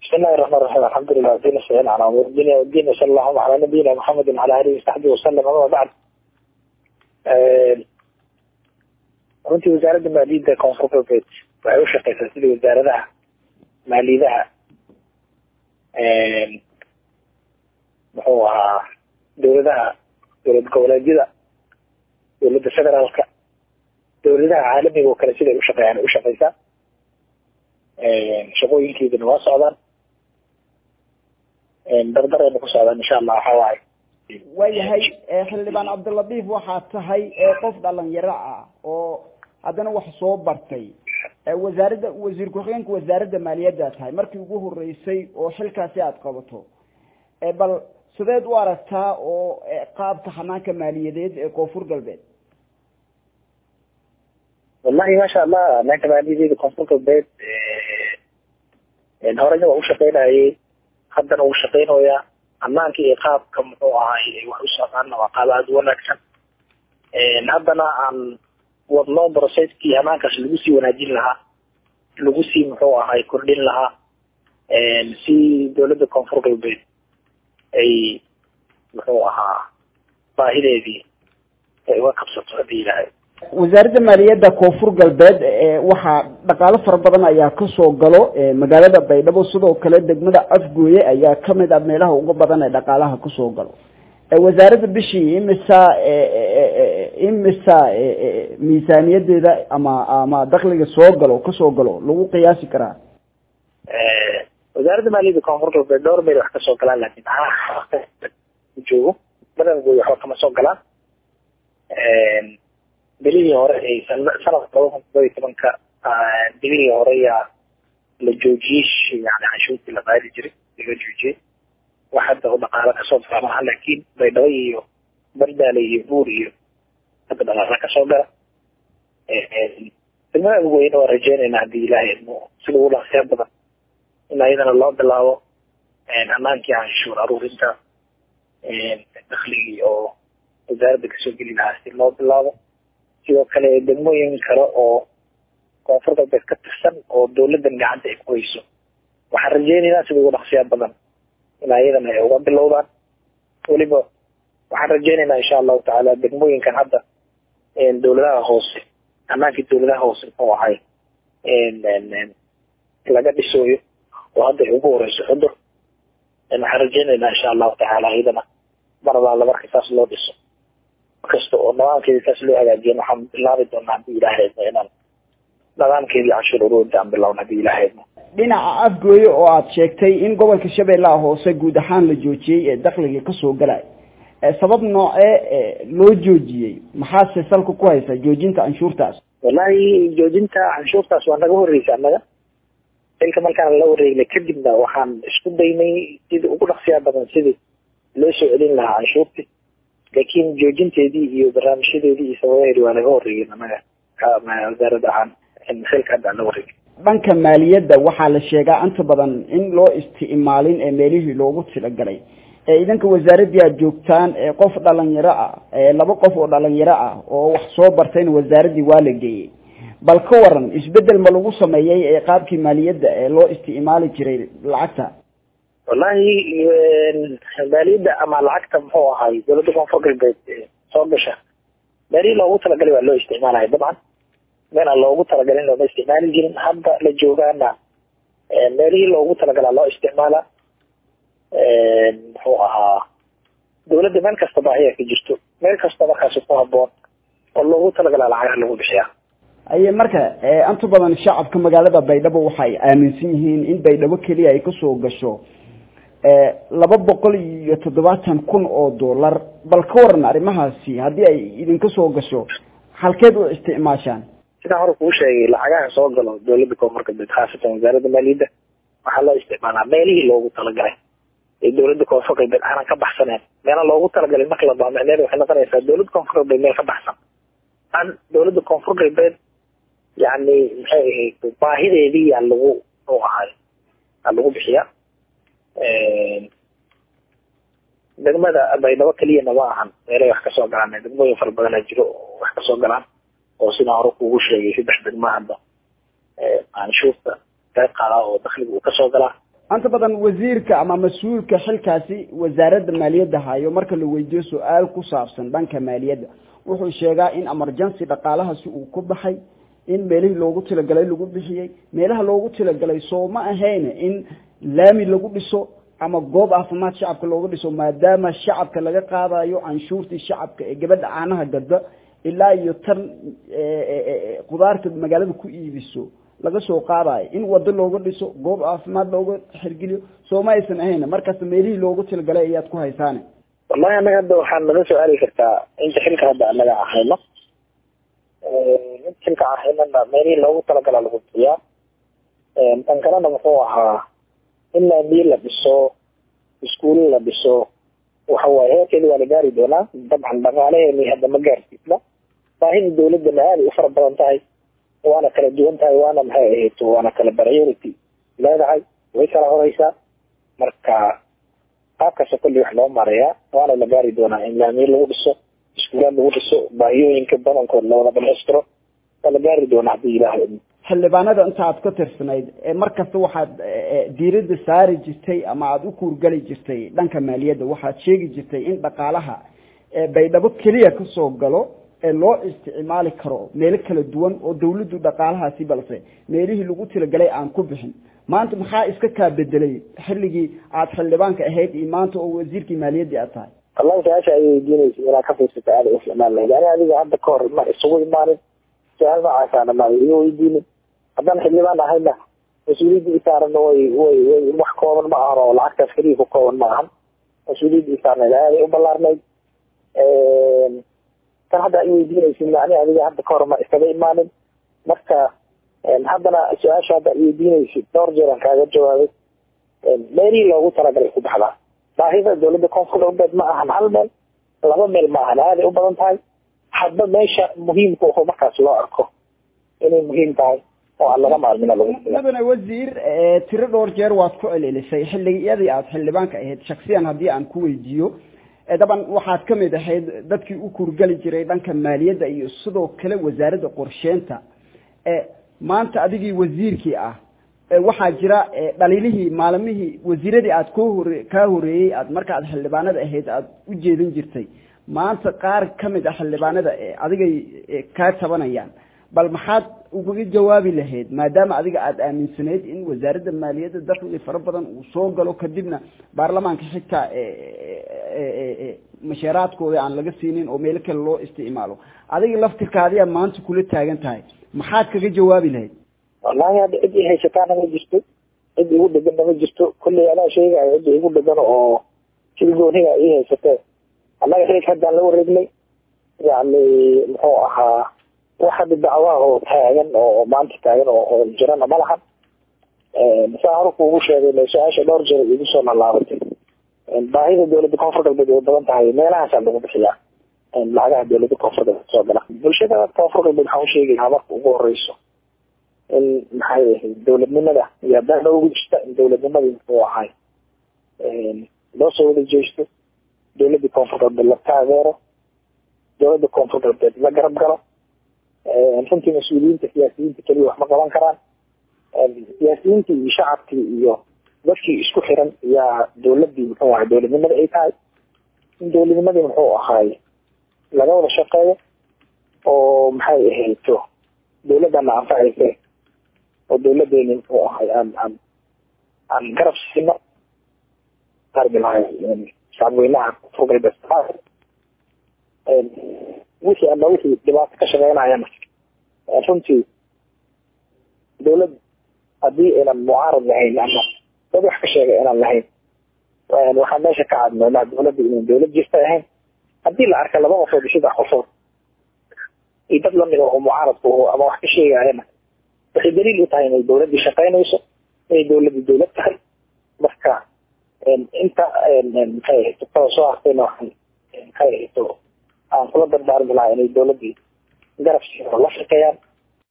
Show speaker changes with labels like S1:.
S1: بسم الله الرحمن الرحيم الحمد لله ودين السلام على امور الدنيا والدين وصلى الله على نبينا محمد وعلى اله وصحبه وسلم اما بعد runtii wasaaradda maaliyadda koonfur galbeed waxay u shaqeysaa sidii wasaaradaha maaliyadaha muxuu ahaa dowladaha dowlad goboleedyada dowladda federaalka dowladaha caalamiga oo kale siday ushaqeeyaan u shaqeysaa shaqooyinkeeduna waa socdaan dardarayna ku socdaan insha allah waxa waaye
S2: waayahay xildhibaan cabdilatiif waxaa tahay qof dhalinyaro ah oo haddana wax soo bartay wasaaradda wasiir ku-xigeenka wasaaradda maaliyadda tahay markii ugu horeysay oo xilkaasi aada qabato bal sideed u aragtaa oo qaabka xanaanka maaliyadeed ee koonfur galbeed
S1: wallahi maasha allah hanaanka maaliyadeeda koonfur galbeed horeyna waa ushaqeynayay haddana wuu shaqeynayaa ammaanka iyo qaabka muxuu ahay wax u socdaanna waa qaab aada u wanaagsan haddana aan wadno brocesskii ammaankaas lagu sii wanaajin lahaa lagu sii muxuu ahay kordhin lahaa si dowladda koonfur galbeed ay muxuu ahaa baahideedii ay uga qabsato hadii ilahay
S2: wasaaradda maaliyadda koonfur galbeed waxaa dhaqaalo fara badan ayaa kasoo galo magaalada baydhabo sidoo kale degmada afgooye ayaa kamid ah meelaha uga badan ee dhaqaalaha kasoo galo wasaaradda bishii imisa imisa miisaaniyadeeda ama ama dakliga soo galo kasoo galo lagu qiyaasi karaa
S1: wasaaradda maaliyadda koonfur galbeed dhowr meel wax kasoo galaan laakin joogo badankood waxba kama soo galaan bilihii hore sanadka laba kun todoba iyo tobanka bilihii hore yaa la joojiyey yani canshuurtii la qaadi jiray laga joojiyey wax hadda u dhaqaalo kasoo gala maaha laakin baydhabo iyo bardaale iyo buur iyo hadda dhaqaala kasoo gala degmada agweyne waa rajeynayna hadii ilaahay idmo sida ugu dhaqsiya badan in ayadana loo bilaabo amaankii canshuur aruurinta dakligii oo wasaaradda kasoo geli lahaa si loo bilaabo sidoo kale degmooyin kale oo koonfur galbeed ka tirsan oo dowladdan gacanta ay ku hayso waxaan rajeynaynaa sida ugu dhaqsiya badan in ayadana ay uga bilowdaan weliba waxaan rajeynaynaa insha allahu tacaala degmooyinkan hadda dowladaha hoose amaankii dowladaha hoose muxuu ahay laga dhisooyo oo hadda ay ugu horeyso xudur waxaan rajeynaynaa insha allahu tacaala iyadana maradaala marka saas loo dhiso kasta oo nidaamkeedii saas loo hagaajiyan waxaan bilaabi doonaa hadii ilaahayedmo inaan nidaamkeedii canshuur ururinta aan bilowna hadii ilaahayedmo
S2: dhinaca afgooye oo aada sheegtay in gobolka shabeellaha hoose guud ahaan la joojiyey ee dakliga kasoo galay sabab noocee loo joojiyey maxaase salka ku haysa joojinta canshuurtaas
S1: wallahi joojinta canshuurtaas waa naga horreysa annaga xilka markaan la wareegnay kadibna waxaan isku daynay sidii ugu dhaqsiyaa badan sidii loo soo celin lahaa canshuurtii laakiin joojinteedii iyo barnaamijyadeedii iyo sababaheedi waa naga horreeyeen annaga wasaaradda ahaan xilka hadda aan la wareegin
S2: dhanka maaliyadda waxaa la sheegaa inta badan in loo isticmaalin ee meelihii loogu talagalay idanka wasaaraddii aada joogtaan qof dhalinyaro ah laba qof oo dhalinyaro ah oo wax soo bartayna wasaaraddii waa la geeyey bal ka waran isbedel ma lagu sameeyey ee qaabkii maaliyadda ee loo isticmaali jiray lacagta
S1: wallahi maaliyadda ama lacagta muxuu ahay dowladda koonfur galbeed soo gasha meelihii loogu talagalay waa loo isticmaalaya dabcan meel aan loogu talagalin looma isticmaali jirin hadda la joogaana meelihii loogu talagalaa loo isticmaala muxuu ahaa dowladda meel kasta baahiya ka jirto meel kasta markaasi ku haboon oo loogu talagalaa lacagaha lagu bixiya
S2: aye marka inta badan shacabka magaalada baydhabo waxay aaminsan yihiin in baydhabo keliya ay kasoo gasho laba boqol iyo toddobaatan kun oo dollar bal ka waran arrimahaasi haddii ay idinka soo gasho halkeed u isticmaashaan
S1: sidaan hore kuu sheegay lacagaha soo galo dowladda koonfur galbeed khaasatan wasaaradda maaliyadda waxaa loo isticmaalaa meelihii loogu talagalay ee dowladda koonfur galbeed aanan ka baxsaneen meela loogu talagalay marka la baa micneheeda waxay noqonaysaa dowladda koonfur galbeed meel ka baxsan an dowladda koonfur galbeed yani maxay ahayd baahideedii yaa lagu muxuu ahay aa lagu bixiya degmada baydhabo keliyana ma ahan meelay wax kasoo galaan degmooyin fara badanaa jiro oo wax kasoo galaan oo sidaan hore kuugu sheegay saddex degma hadda canshuurta qayb qaadaa oo dakliga uu kasoo galaa
S2: anta badan wasiirka ama mas-uulka xilkaasi wasaaradda maaliyadda hayo marka la weydiiyo su-aal ku saabsan dhanka maaliyadda wuxuu sheegaa in emergency dhaqaalahaasi uu ku baxay in meelihii loogu talagalay lagu bixiyey meelaha loogu talagalay soo ma ahayne in laami lagu dhiso ama goob caafimaad shacabka looga dhiso maadaama shacabka laga qaadayo canshuurtii shacabka ee gabadha caanaha gadda ilaa iyo tan khudaarta magaalada ku iibiso laga soo qaadayo in wado looga dhiso goob caafimaad looga xirgeliyo soo ma aysan ahayn markasta meelihii loogu talagalay ayaad ku haysaane
S1: wallahi anaga hadda waxaad naga su-aali kartaa inta xilka hadda anaga ahayno mid xilka ahaynana meelihii loogu talagala lagu bixiyaa tan kalena muxuu ahaa in laamiye la dhiso iskuulo la dhiso waxa waaye heerkeeda waa la gaari doonaa dabcan dhaqaalaheeni hadda ma gaarsiisna baahida dawladana aada u fara badan tahay waana kala duwan tahay waana maxay ahayd waana kala priority leedahay way kala horeysaa marka qaabkaasa kulli wax loo marayaa waana la gaari doonaa in laamiye lagu dhiso iskuulaad lagu dhiso baahiyooyinka badankood lawada dhamaystiro waa la gaari doonaa haddii ilaahay
S2: xildhibaanada inta aad ka tirsanayd mar kasta waxaad diiradda saari jirtay ama aada u kuurgali jirtay dhanka maaliyadda waxaad sheegi jirtay in dhaqaalaha baydhabo keliya kasoo galo ee loo isticmaali karo meelo kala duwan oo dawladdu dhaqaalahaasi balse meelihii lagu talagalay aan ku bixin maanta maxaa iska kaa bedelay xilligii aad xildhibaanka ahayd iyo maanta oo wasiirkii maaliyaddii aad tahay
S1: wallahi su-aasha ay weydiinaysa inaad ka fiirsata aada u isticmaal lahayd ani adiga hadda ka hor ma isugu imaanin su-aal noocaasana ma iga weydiinin haddaan xildhibaan ahayna mas-uuliyadda isaarana way way way wax kooban ma ahan oo lacagtaas keliya ku kooban ma ahan mas-uuliyadda isaarnayd aaday u ballaarnayd tan hadda ay weydiinaysin ani adiga hadda ka hor ma iskaga imaanin marka haddana su-aasha hadda ay weydiinaysid dhowr jeer aan kaaga jawaabay meelihii loogu talagalay ku baxdaa baahida dawladda koonfur galbeed ma ahan hal meel laba meel ma ahan aaday u badan tahay hadba meesha muhiimka oo markaas loo arko inay muhiim tahay oo aan laga maalmina lagu
S2: mudane wasiir tiro dhowr jeer waad ku celilisay xilligiyadii aad xildhibaanka ahayd shaksiyan haddii aan ku weydiiyo daban waxaad ka mid ahayd dadkii u kurgeli jiray dhanka maaliyadda iyo sidoo kale wasaaradda qorsheynta maanta adigii wasiirkii ah waxaa jira dhaliilihii maalimihii wasiiradii aad ko hore kaa horeeyey aad marka aad xildhibaanada ahayd aada u jeedin jirtay maanta qaar ka mid a xildhibaanada adigay kaa tabanayaan bal maxaad ugaga jawaabi lahayd maadaama adiga aada aaminsanayd in wasaaradda maaliyadda dakhli fara badan uu soo galo kadibna baarlamaanka xitaa mashaaraadkooda aan laga siinin oo meelo kale loo isticmaalo adiga laftirkaadiyaa maanta kula taagan tahay maxaad kaga jawaabi lahayd
S1: wallahi hadda cid i haysataana ma jirto cid igu dhegana ma jirto kulley adaa sheegayo cidda igu dhegan oo sida gooniga ii haysatee annaga xilka haddaan la wareegnay yani muxuu ahaa wax hadda dacwaha oo taagan oo maanta taagan oo jirana ma lahan saa hore kuugu sheegay su-aasha dhowr jeer igu soo laalaabatay baahida dawladda koonfur galbeed way badan tahay meelahaasaa lagu bixiyaa lacagaha dawladda koonfur galbeed soo gala bulshada koonfur galbeed waxaan usheegayaa marka ugu horeyso in maxay ahayd dawladnimada iyo haddaan noogu jirta in dawladnimadii muxuu ahay loo soo wada jeesto dawladda koonfur galbeed la taageero dawladda koonfur galbeed la garab galo runtii mas-uuliyiinta siyaasiyiinta keliya wax ma qaban karaan siyaasiyiintii iyo shacabkii iyo dadkii isku xiran yaa dawladii muxuu ahay dawladnimada ay tahay in dawladnimadii muxuu ahaay laga wada shaqeeyo oo maxay ahayto dawladana anfacayse oo dawladeeni muxuu ahay aan aan aan garab siino qarbi lahay shacabweynaha koonfur galbeed wixii ama wixii dhibaato ka shaqeynayana runtii dawlad haddii aynan mucaarad lahayn ama dad wax ka sheegay inaan lahayn waxaa meesha ka cadnoonaa dawladda inan dawlad jirta ahayn haddii la arka laba qofood iyo saddex qofood iyo dad lamid oo mucaaradku ama wax ka sheegayana waxay daliil u tahay inay dawladdii shaqeynayso inay dawladdii dawlad tahay marka inta maxay ahayto kada soo hartayna waxaan maxay ahayto aan kula dardaarmi lahaa inay dawladdii garab siino la shaqeeyaan